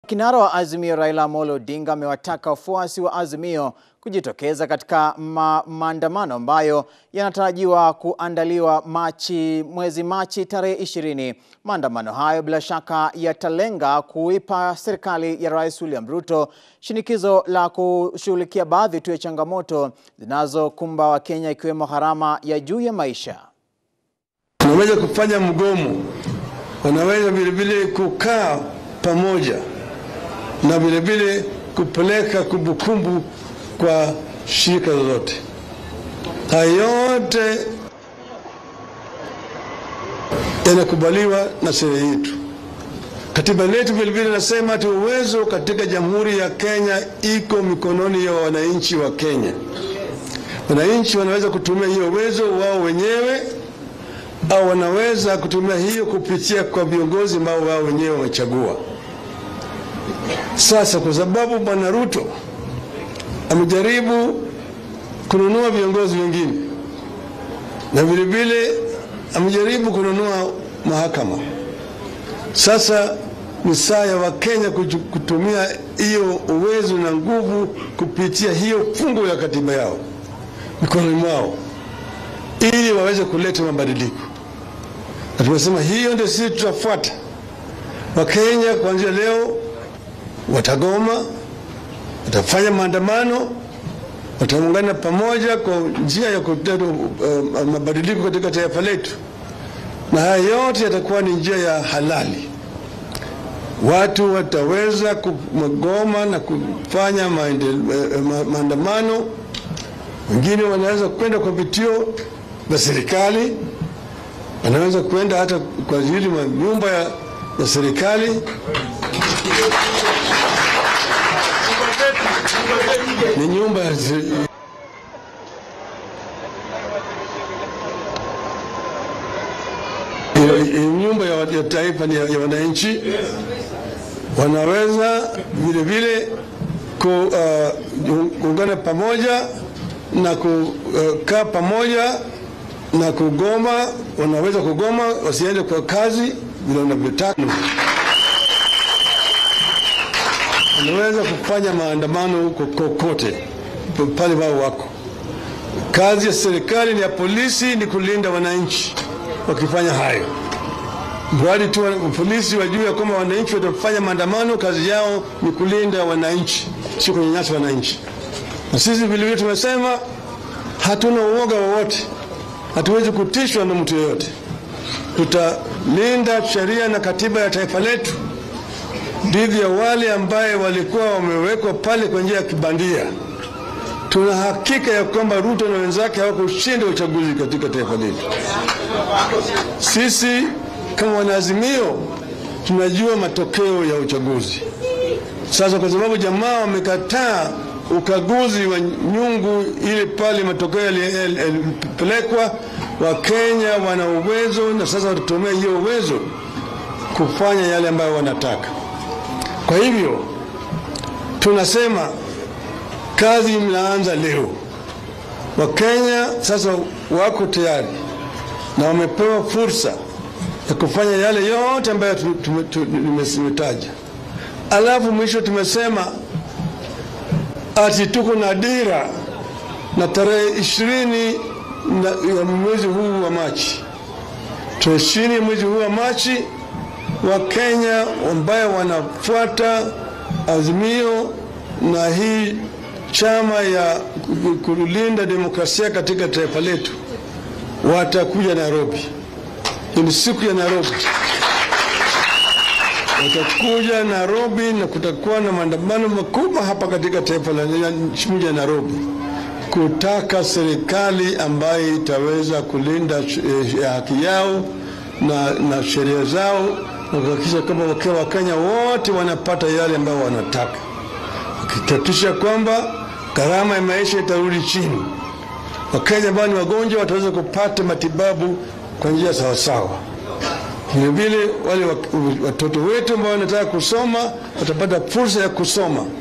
Kinara wa Azimio Raila Amolo Odinga amewataka wafuasi wa Azimio kujitokeza katika ma maandamano ambayo yanatarajiwa kuandaliwa Machi, mwezi Machi tarehe ishirini. Maandamano hayo bila shaka yatalenga kuipa serikali ya Rais William Ruto shinikizo la kushughulikia baadhi tu ya changamoto zinazokumba Wakenya ikiwemo gharama ya juu ya maisha. Wanaweza kufanya mgomo, wanaweza vilevile kukaa pamoja na vilevile kupeleka kumbukumbu kwa shirika lolote. Haya yote yanakubaliwa na sheria yetu. Katiba letu vilevile nasema ati uwezo katika Jamhuri ya Kenya iko mikononi ya wananchi wa Kenya. Wananchi wanaweza kutumia hiyo uwezo wao wenyewe au wanaweza kutumia hiyo kupitia kwa viongozi ambao wao wenyewe wamechagua. Sasa kwa sababu Bwana Ruto amejaribu kununua viongozi wengine na vilevile amejaribu kununua mahakama, sasa ni saa ya Wakenya kutumia hiyo uwezo na nguvu kupitia hiyo fungu ya katiba yao mikononi mwao ili waweze kuleta mabadiliko, na tumesema hiyo ndio sisi tutafuata. Wakenya kuanzia leo watagoma, watafanya maandamano, wataungana pamoja kwa njia ya kuleta uh, mabadiliko katika taifa letu, na haya yote yatakuwa ni njia ya halali. Watu wataweza kugoma na kufanya maandamano, wengine wanaweza kwenda kwa vituo vya serikali, wanaweza kwenda hata kwa ajili ya nyumba ya, ya serikali ni nyumba ya nyumba ya, ya taifa ni ya, ya wananchi. Wanaweza vile vile kuungana uh, pamoja na kukaa uh, pamoja na kugoma. Wanaweza kugoma wasiende kwa kazi vile wanavyotaka wanaweza kufanya maandamano huko kokote pale wao wako. Kazi ya serikali ni ya polisi ni kulinda wananchi. Wakifanya hayo, mradi tu polisi wajue ya kwamba wananchi watafanya maandamano, kazi yao ni kulinda wananchi, sio kunyanyasa wananchi. Na sisi vilevile tumesema hatuna uoga wowote, hatuwezi kutishwa na mtu yeyote. Tutalinda sheria na katiba ya taifa letu dhidi ya wale ambaye walikuwa wamewekwa pale kwa njia ya kibandia. Tuna hakika ya kwamba Ruto na wenzake hawakushinda uchaguzi katika taifa letu. Sisi kama wanaazimio tunajua matokeo ya uchaguzi. Sasa kwa sababu jamaa wamekataa ukaguzi wa nyungu ili pale matokeo yalipelekwa, Wakenya wana uwezo na sasa watatumia hiyo uwezo kufanya yale ambayo wanataka. Kwa hivyo tunasema kazi mnaanza leo. Wakenya sasa wako tayari na wamepewa fursa ya kufanya yale yote ambayo nimetaja. Alafu mwisho tumesema ati tuko na dira na tarehe ishirini ya mwezi huu wa Machi, tarehe ishirini ya mwezi huu wa Machi Wakenya ambayo wanafuata Azimio na hii chama ya kulinda demokrasia katika taifa letu watakuja Nairobi. Ni siku ya Nairobi, watakuja Nairobi na kutakuwa na maandamano makubwa hapa katika taifa la mji ya Nairobi kutaka serikali ambayo itaweza kulinda haki yao na, na sheria zao na kuhakikisha kwamba Wakenya wote wanapata yale ambayo wanataka, wakihakikisha kwamba gharama ya maisha itarudi chini. Wakenya ambao ni wagonjwa wataweza kupata matibabu kwa njia sawasawa. Vilevile wale watoto wetu ambao wanataka kusoma watapata fursa ya kusoma.